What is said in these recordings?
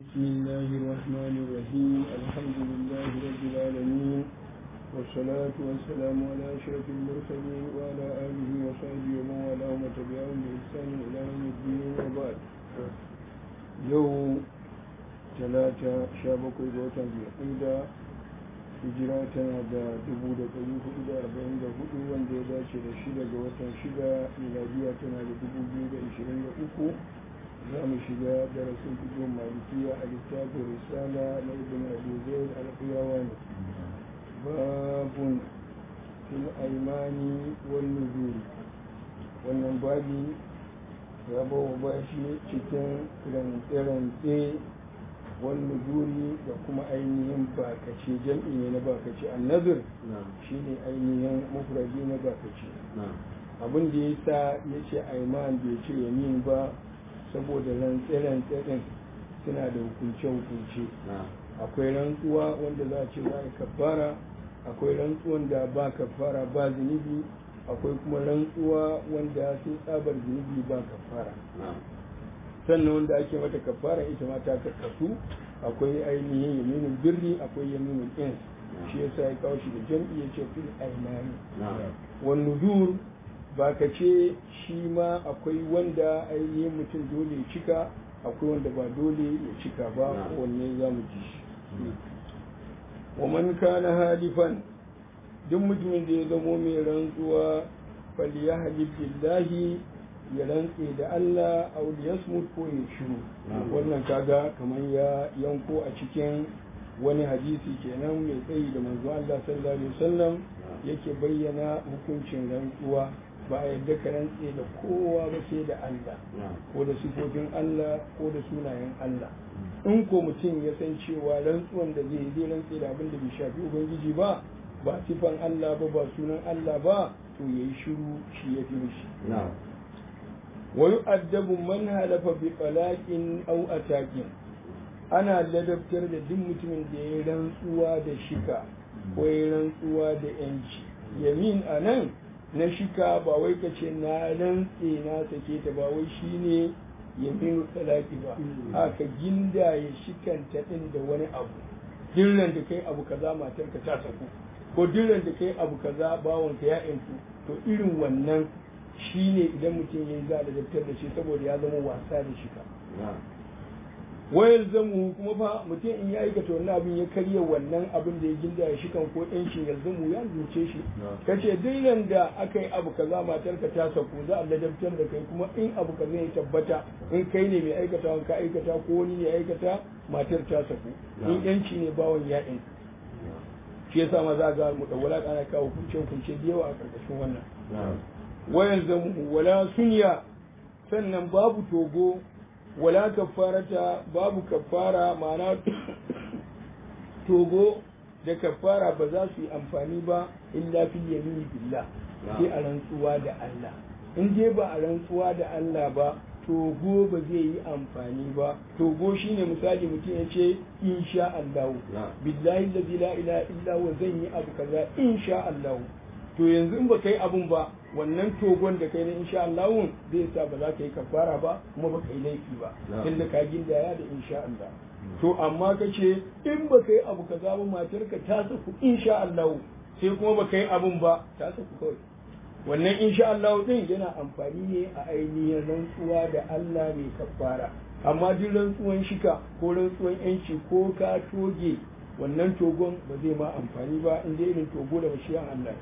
بسم الله الرحمن الرحيم الحمد لله رب العالمين والصلاة والسلام على أشرف المرسلين وعلى آله وصحبه ومن والاه ومن تبعهم بإحسان إلى يوم الدين وبعد يوم ثلاثة شابك وطن بالقيدة hijira tana da dubu da ɗari hudu da arba'in da hudu wanda ya dace da shida ga watan shida miladiya tana da dubu biyu da ishirin da uku za mu shiga darasin fikin malikiya a littafin risala na ibn abi zaid al-qiyawa ne babun fil aimani wal nuzuri wannan babi ya bawa bashi cikin rantse-rantse wal nuzuri da kuma ainihin bakace jam'i ne na bakace annazir shine ainihin mufradi na bakace abin da ya sa ya ce aiman bai ce yamin ba saboda rantse-rantse ɗin suna da hukunce-hukunce akwai rantsuwa wanda za a ce za a kafara akwai rantsuwan da ba kafara ba zunubi akwai kuma rantsuwa wanda sun tsabar zunubi ba kafara sannan wanda ake mata kafara ita ma ta karkasu akwai ainihin yaminin birri akwai yaminin ins shi yasa ya kawo shi da jam'i ya ce fil aimani wan nudur ba ka ce shi ma akwai wanda ainihin mutum dole ya cika akwai wanda ba dole ya cika ba wanne za mu ji shi wa man kana halifan duk mutumin da ya zamo mai rantsuwa falyahlib billahi ya rantse da Allah aw yasmut ko ya shiru wannan kaga kamar ya yanko a cikin wani hadisi kenan mai tsayi da manzo Allah sallallahu alaihi wasallam yake bayyana hukuncin rantsuwa ba a yadda ka rantse da kowa ba sai da Allah ko da sifofin Allah ko da sunayen Allah in ko mutum ya san cewa rantsuwan da zai zai rantse da abin da bai shafi ubangiji ba ba sifan Allah ba ba sunan Allah ba to yayi shiru shi ya fi mishi wa yu'addabu man halafa bi talaqin aw atakin ana ladabtar da duk mutumin da ya rantsuwa da shika ko ya rantsuwa da yanci yamin anan na shika ba wai ka ce na rantse na sake ta ba wai shine yamin talaki ba haka ginda ya shikanta din da wani abu dirran da kai abu kaza matar ka ta saku ko dirran da kai abu kaza bawon ka ya yantu to irin wannan shine idan mutum ya yi za da daftar da shi saboda ya zama wasa da shika wayar zamu kuma fa mutum in ya aikata wannan abin ya karya wannan abin da ya ginda ya shikan ko yancin ya zamu ya zuce shi kace duk da aka yi abu kaza matar ka ta sako za a ladabtar da kai kuma in abu kaza ya tabbata in kai ne mai aikata ka aikata ko wani ne aikata matar ta sako in yanci ne bawon ya in shi yasa ma za ga mu dawala ana kawo kunce kunce da yawa a karkashin wannan wayan zamu wala sunya sannan babu togo wala kafarata babu kafara ma'ana togo da kafara ba za su yi amfani ba illa fil yamini billah sai a rantsuwa da Allah in dai ba a rantsuwa da Allah ba togo ba zai yi amfani ba togo shine misali mutum ya ce insha Allah billahi la ilaha illa huwa zan yi abu kaza insha Allah to yanzu in ba kai abun ba wannan togon da kai na insha Allah zai sa ba za ka yi kafara ba kuma ba ka yi laifi ba tunda ka gindaya da insha Allah to amma ka ce in ba ka yi abu kaza ba matarka ta saku insha Allah sai kuma ba ka yi abun ba ta saku kawai wannan insha Allah din yana amfani ne a ainihin rantsuwa da Allah mai kafara amma duk rantsuwan shika ko rantsuwan yanci ko ka toge wannan togon ba zai ma amfani ba in dai irin togo da bashiyan Allah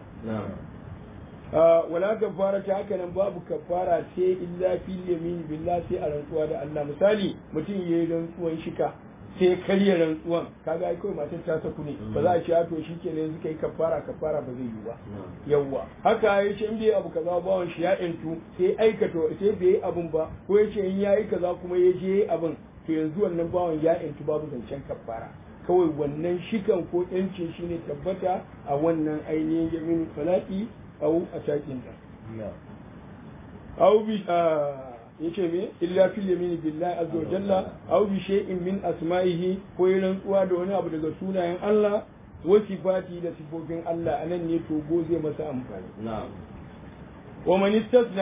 wala kafara ta haka nan babu kafara sai illa fil yamin billah sai a rantsuwa da Allah misali mutum yayi rantsuwan shika sai karya rantsuwan kaga ai kawai matar ta saku ne ba za a ce to shikenan yanzu kai kafara kafara ba zai yi ba yawwa haka ya ce in bai abu kaza bawon shi ya intu sai aikata sai bai yi abun ba ko ya ce in yayi kaza kuma ya je abun to yanzu wannan bawon ya intu babu zancen kafara kawai wannan shikan ko yancin shi ne tabbata a wannan ainihin yamin falaki au a takin da au bi ya ce me illa fil yamini billahi azza wa jalla au bi shay'in min asma'ihi ko yi rantsuwa da wani abu daga sunayen Allah wa sifati da sifofin Allah anan ne togo zai masa amfani wa man istasna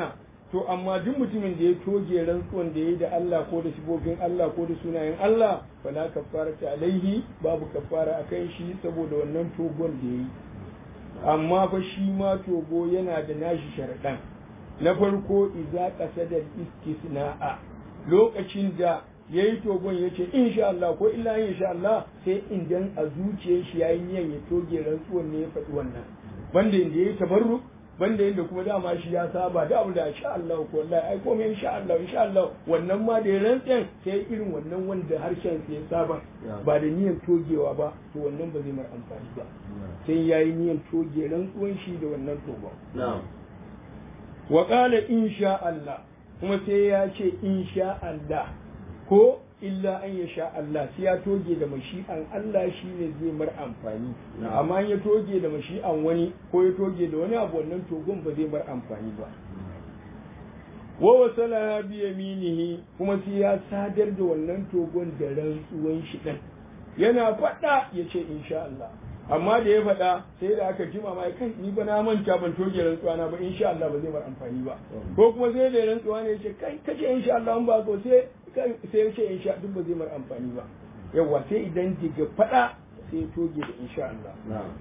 to amma duk mutumin da ya toge rantsuwan da ya yi da Allah ko da sifofin Allah ko da sunayen Allah fala kafara ta alaihi babu kafara a kan shi saboda wannan togon da ya yi amma fa shi ma togo yana da nashi sharaɗan na farko iza qasada istisna'a lokacin da ya yi togon ya ce insha Allah ko illa insha Allah sai idan a zuciyar shi yayi niyan ya toge rantsuwan ne ya faɗi wannan banda inda ya yi tabarruk banda yadda kuma dama shi ya saba da abu da insha Allah ko wallahi ai komai insha Allah insha Allah wannan ma da ya rantsen sai irin wannan wanda harshen sa ya saba ba da niyyar togewa ba to wannan ba zai mar amfani ba sai yayi niyyar toge rantsuwan shi da wannan togon wa qala insha Allah kuma sai ya ce insha Allah ko illa an ya sha Allah sai ya toge da mashi'an Allah shi ne zai mar amfani amma ya toge da mashi'an wani ko ya toge da wani abu wannan togon ba zai mar amfani ba wa wasala bi yaminihi kuma sai ya sadar da wannan togon da rantsuwan shi din yana faɗa ya ce insha Allah amma da ya faɗa sai da aka jima ma kai ni ba na manta ban toge rantsuwa na ba insha Allah ba zai mar amfani ba ko kuma sai da rantsuwa ne ya ce kai kace insha Allah an ba ko sai sai ya ce insha duk ba zai mar amfani ba yawa sai idan diga faɗa sai toge da insha Allah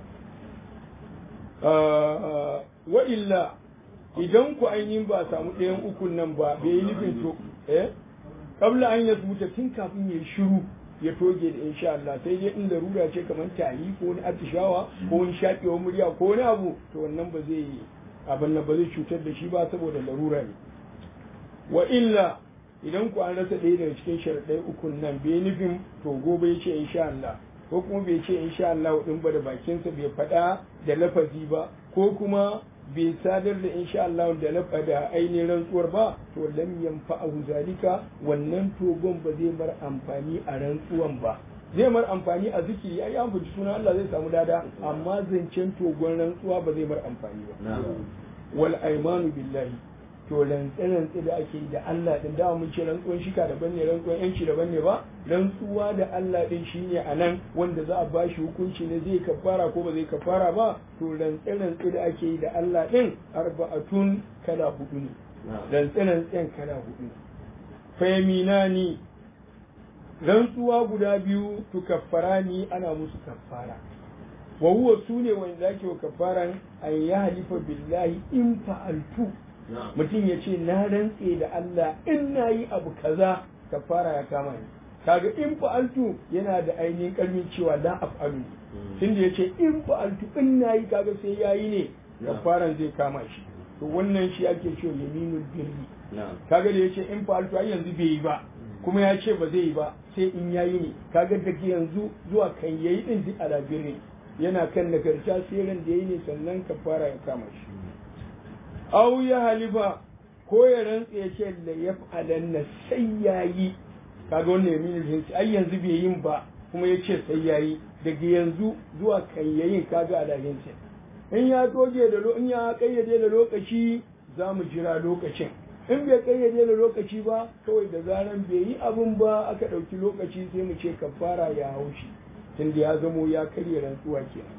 wa illa idan ku ainihin ba samu ɗayan ukun nan ba bai yi nufin to eh kabla an ya zuta tun kafin ya shiru ya toge da insha Allah sai dai in larura ce kamar tari ko wani atishawa ko wani shaƙewa murya ko wani abu to wannan ba zai abin nan ba zai cutar da shi ba saboda larura ne wa illa idan ku an rasa ɗaya daga cikin sharaɗai ukun nan bai nufin to gobe ya ce insha Allah ko kuma bai ce insha Allah din ba da bakinsa bai faɗa da lafazi ba ko kuma bai sadar da insha Allah da lafa da ainihin rantsuwar ba to lam yanfa'ahu zalika wannan togon ba zai mar amfani a rantsuwan ba zai mar amfani a zikiri ai an fuji sunan Allah zai samu dada amma zancen togon rantsuwa ba zai mar amfani ba wal aymanu billahi to rantse-rantse da ake da Allah din da mun ce rantsuwan shika daban ne rantsuwan yanci daban ne ba rantsuwa da Allah din shine a nan wanda za a ba shi hukunci ne zai kafara ko ba zai kafara ba to rantse-rantse da ake yi da Allah din arba'atun kala hudu ne rantse-rantsen kala hudu ne fayaminani rantsuwa guda biyu tu kaffara ni ana musu kafara wa huwa sune wanda ake wa kafaran an ya halifa billahi in fa'altu mutum ya ce na rantse da Allah in na yi abu kaza kafara ya kama ni kaga in fa'altu yana da ainihin karmin cewa la af'alu tun da ya ce in fa'altu in na yi kaga sai ya yi ne kafaran zai kama shi to wannan shi ake cewa yaminul birri kaga da ya ce in fa'altu ai yanzu bai yi ba kuma ya ce ba zai yi ba sai in ya yi ne kaga daga yanzu zuwa kan yayi din duk ala birri yana kan nagarta sai ran da yayi ne sannan kafara ya kama shi au ya halifa ko ya rantse ya ce da ya fa'alanna sai ya yi kaga wannan yaminin jinsi ai yanzu bai yin ba kuma ya ce sai ya yi daga yanzu zuwa kan yayin kaga alahin in ya toge da in ya kayyade da lokaci za mu jira lokacin in bai kayyade da lokaci ba kawai da zaran bai yi abin ba aka ɗauki lokaci sai mu ce kafara ya haushi tunda ya zamo ya karya rantsuwa kenan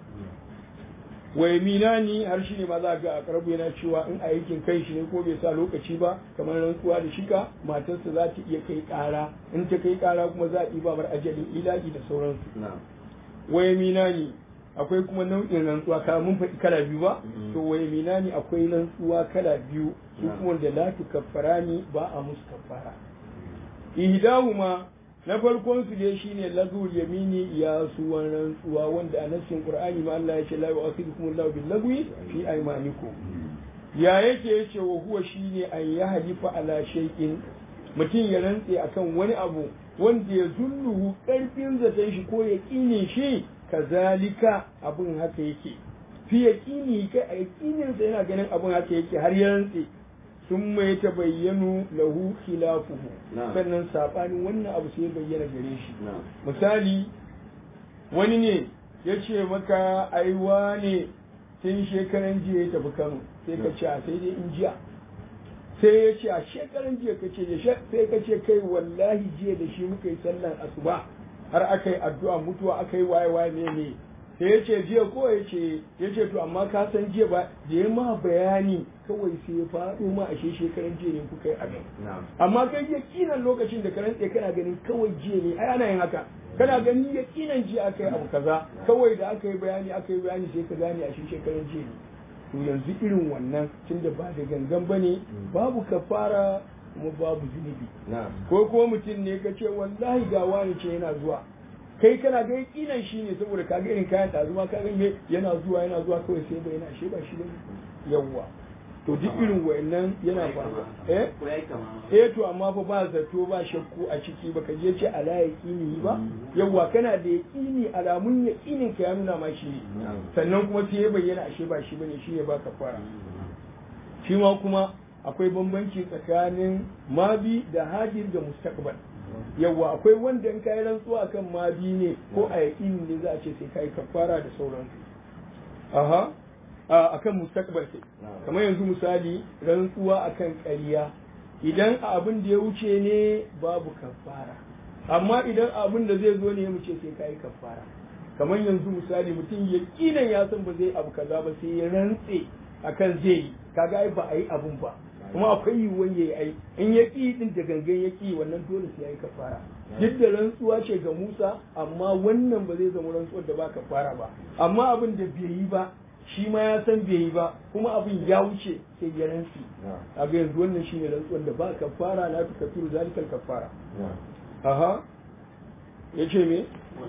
wai minani har shi ne ma za ga a karbu yana cewa in aikin kai shi ne ko bai sa lokaci ba kamar rantsuwa da shika matarsa za ta iya kai kara in ta kai kara kuma za a ɗiba bar ajalin ilahi da sauransu wai minani akwai kuma nau'in rantsuwa ka mun faɗi kala biyu ba to wai minani akwai rantsuwa kala biyu su kuma da la tukaffarani ba a musu kaffara ihdahuma na farkon su dai shine lagul yamini ya suwan rantsuwa wanda a nassin qur'ani ma Allah ya ce la yu'akhidukum Allahu bil lagwi fi aymanikum ya yake yace wa huwa shine an ya halifa ala shay'in mutum ya rantse akan wani abu wanda ya zulluhu karfin zaton shi ko ya kine shi kazalika abun haka yake fi yaqini kai a yaqinin sa yana ganin abun haka yake har ya rantse sun mai ta bayyanu lahu khilafuhu sannan sabanin wannan abu sai bayyana gare shi misali wani ne ya ce maka aiwa ne tun shekaran jiya ya tafi kano sai ka ce a sai dai in jiya sai ya ce a shekaran jiya ka ce sai ka ce kai wallahi jiya da shi muka yi sallan asuba har aka yi addu'a mutuwa aka yi waye waye ne ne sai ya ce jiya ko ya ce ya ce to amma ka san jiya ba da ya ma bayani kawai sai ya faɗo ma a shekaran jiya ne kuka yi abin amma kai ya kinan lokacin da ka rantse kana ganin kawai jiya ne ai ana yin haka kana gani ya kinan jiya aka yi abu kaza kawai da aka yi bayani aka yi bayani sai ka gane a shekaran jiya ne to yanzu irin wannan tunda ba da gangan bane babu kafara kuma babu zunubi ko kuma mutum ne ka ce wallahi ga wani ce yana zuwa kai kana ga yakinan shi ne saboda ka ga irin kayan tazuma ka ga yana zuwa yana zuwa kawai sai bai yana ashe ba shi bane yawwa to duk irin wayannan yana faruwa eh eh to amma fa ba zato ba shakku a ciki baka je ce ala yaqini ba yawwa kana da yaqini alamun yaqinin ka ya nuna ma shi ne sannan kuma sai ya bayyana ashe ba shi bane shi ne ba fara shi ma kuma akwai bambanci tsakanin mabi da hajir da mustaqbal yawa akwai wanda in kai rantsuwa kan mabi ne ko a yaƙini ne za a ce sai kai kafara da sauransu aha akan mustaqbal sai kamar yanzu misali rantsuwa akan ƙarya idan abin da ya wuce ne babu kafara amma idan abin da zai zo ne mu ce sai kai kafara kamar yanzu misali mutum yaƙinan ya san ba zai abu kaza ba sai ya rantse akan zai yi kaga ai ba a yi abun ba kuma akwai yiwuwan ya yi ai in ya ƙi din da gangan ya ƙi wannan dole sai ya yi kafara duk da rantsuwa ce ga Musa amma wannan ba zai zama rantsuwar da ba kafara ba amma abin da bai yi ba shi ma ya san bai yi ba kuma abin ya wuce sai ya rantsi a ga yanzu wannan shine rantsuwar da ba kafara la tu kafiru zalikal kafara aha yace me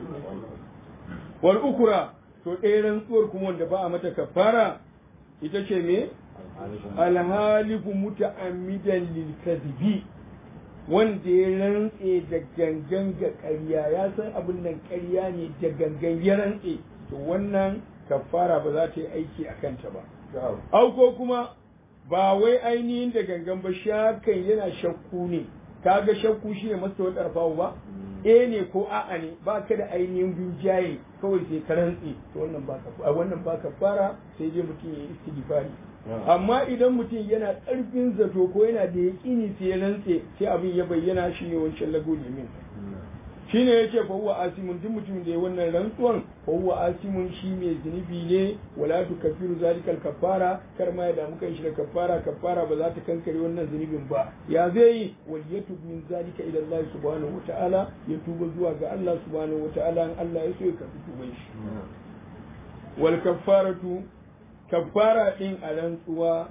wal ukura to ɗaya rantsuwar kuma wanda ba a mata kafara ita ce me alhalifu muta'ammidan lil kadhibi wanda ya rantse da gangan ga ƙarya ya san abin nan ƙarya ne da gangan ya rantse to wannan kafara ba za ta yi aiki a kanta ba au ko kuma ba wai ainihin da gangan ba shakan yana shakku ne kaga shakku shi ne masa wata ƙarfawa ba e ne ko a'a ne ba ka da ainihin rinjaye kawai sai ka rantse to wannan ba wannan ba kafara sai dai mutum ya yi istighfari amma idan mutum yana ƙarfin zato ko yana da yaƙini sai ya rantse sai abin ya bayyana shi ne wancan lagu min shi ne ya ce fa huwa asimun duk mutum da ya wannan rantsuwan fa huwa asimun shi mai zunubi ne wala tu kafiru zalikal kafara kar ma ya damu kan shi da kafara kafara ba za ta kankare wannan zunubin ba ya zai yi wal yatub min zalika ila Allah subhanahu wataala ya tuba zuwa ga Allah subhanahu wataala in Allah ya so ya karbi tuban shi wal kafaratu kafara din a rantsuwa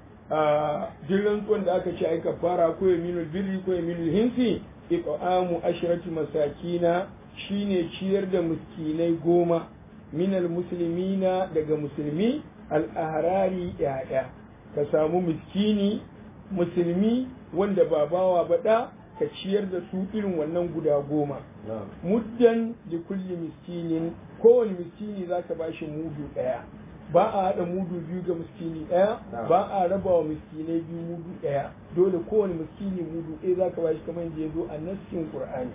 a duk rantsuwan da aka ce ai kafara ko yaminul birri ko yaminul hinsi iqamu ashrati masakina shine ciyar da miskinai goma minal muslimina daga musulmi al-ahrari yaya ka samu miskini musulmi wanda ba bawa baɗa ka ciyar da su irin wannan guda goma muddan da kulli miskinin kowane miskini za ka bashi mudu ɗaya ba a haɗa mudu biyu ga miskini ɗaya ba a raba wa miskinai biyu mudu ɗaya dole kowane miskini mudu ɗaya za ka bashi kamar yadda ya zo a nassin qur'ani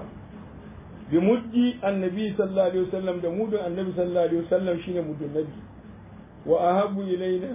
bi muddi annabi sallallahu alaihi wasallam da mudun annabi sallallahu alaihi wasallam shine mudun nabi wa ahabu ilaina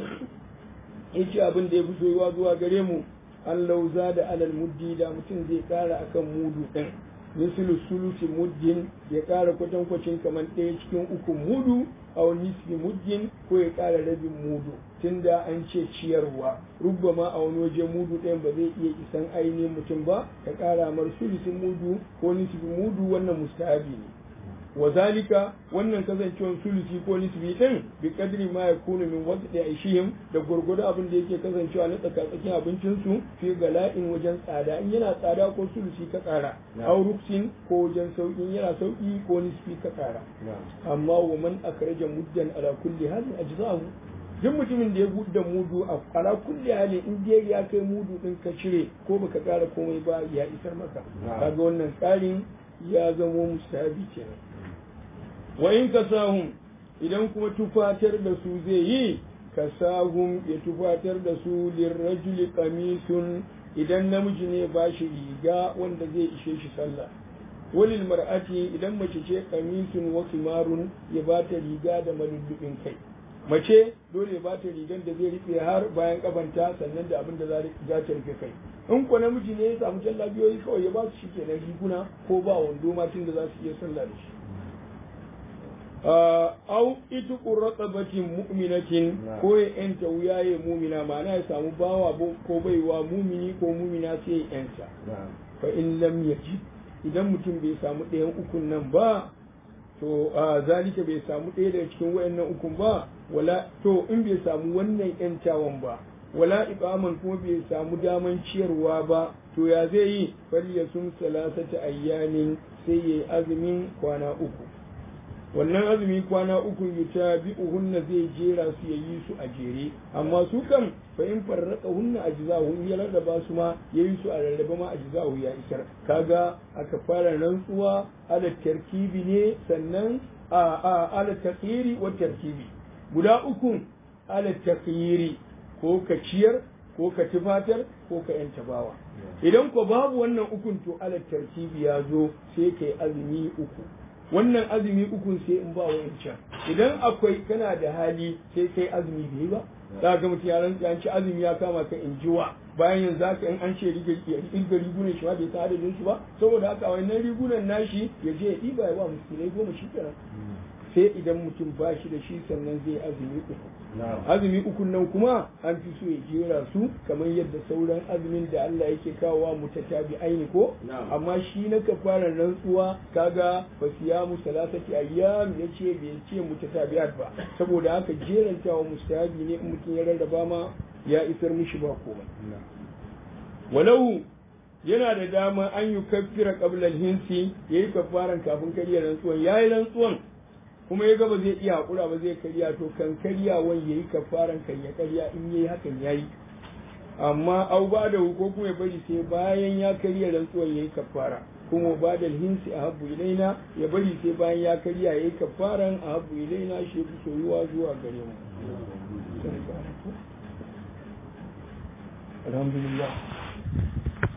yace abin da ya fi soyuwa zuwa gare mu an lauza da alal muddi da mutum zai kara akan mudu ɗin mislu sulusi muddin ya kara kwatankwacin kamar ɗaya cikin uku mudu aw nisfi muddin ko ya kara rabin mudu tunda an ce ciyarwa rubbama a wani waje mudu ɗayan ba zai iya isan ainihin mutum ba ka kara mar sulusin mudu ko nisfi mudu wannan mustahabi ne wa zalika wannan kasancewar sulusi ko nisbi din bi kadri ma yakunu min waqti aishihim da gurgudu abin da yake kasancewa na tsakatsakin abincin su fi gala'in wajen tsada in yana tsada ko sulusi ka tsara aw ruksin ko wajen sauki yana sauki ko nisbi ka tsara amma wa man akraja muddan ala kulli hadin ajzahu duk mutumin da ya buɗe mudu a ala kulli hali in dai ya kai mudu din ka cire ko baka ƙara komai ba ya isar maka kaga wannan tsarin ya zamo mustahabi kenan wa in kasahum idan kuma tufatar da su zai yi kasahum ya tufatar da su lirrajuli qamisun idan namiji ne ba shi riga wanda zai ishe shi sallah walil mar'ati idan mace ce qamisun wa kimarun ya ba ta riga da malullubin kai mace dole ya ba ta rigan da zai rufe har bayan kafanta sannan da abin da za ta rufe kai in ko namiji ne ya samu jallabiyoyi kawai ya ba su shi kenan riguna ko ba wando ma tun da za su iya sallah da shi au ita raqabatin mu'minatin ko ya yanta wuyaye mumina ma'ana ya samu bawa ko baiwa mumini ko mumina sai ya yanta fa in lam yaji idan mutum bai samu ɗayan ukun nan ba to zalika bai samu ɗaya daga cikin wayannan ukun ba wala to in bai samu wannan yantawan ba wala iqaman kuma bai samu daman ciyarwa ba to ya zai yi falyasum salasata ayyamin sai yayi azumin kwana uku wannan azumi kwana uku yuta bi uhunna zai jera su yayi su a jere amma su kan fa in farraka hunna ajzahu in ya rarraba su ma yayi su a rarraba ma ajzahu ya isar kaga aka fara rantsuwa ala tarkibi ne sannan a a ala taqiri wa tarkibi guda uku ala taqiri ko ka ciyar ko ka tufatar ko ka yanta bawa idan ko babu wannan ukun to ala tarkibi ya zo sai kai azumi uku wannan azumi ukun sai in ba wancan idan akwai kana da hali sai kai azumi bai ba za ga mutum ya rantsa an ci azumi ya kama ka in jiwa bayan yanzu haka in an ce riga rigunan shi ma bai san adadin su ba saboda haka wannan rigunan nashi ya je ya ɗiba ya ba musulmai goma shi kenan sai idan mutum ba shi da shi sannan zai azumi uku azumi uku nan kuma an fi so ya jera su kamar yadda sauran azumin da Allah yake kawowa mutatabi aini ko amma shi na kafaran rantsuwa kaga fa siyamu salasati ayyam yace bai ce mutatabi'at ba saboda haka jerantawa mustahabi ne in mutum ya rarraba ma ya isar mishi ba komai walau yana da dama an yi kafira qabla al-hinsi yayi kafaran kafin karya rantsuwan yayi rantsuwan kuma ya gaba zai iya hakura ba zai karya to kan karya wani yayi kafaran kan ya karya in yayi hakan yayi amma au ba da ko kuma ya bari sai bayan ya karya rantsuwan yayi kafara kuma ba da hinsi a habu ilaina ya bari sai bayan ya karya yayi kafaran a habu ilaina shi fi soyuwa zuwa gare mu alhamdulillah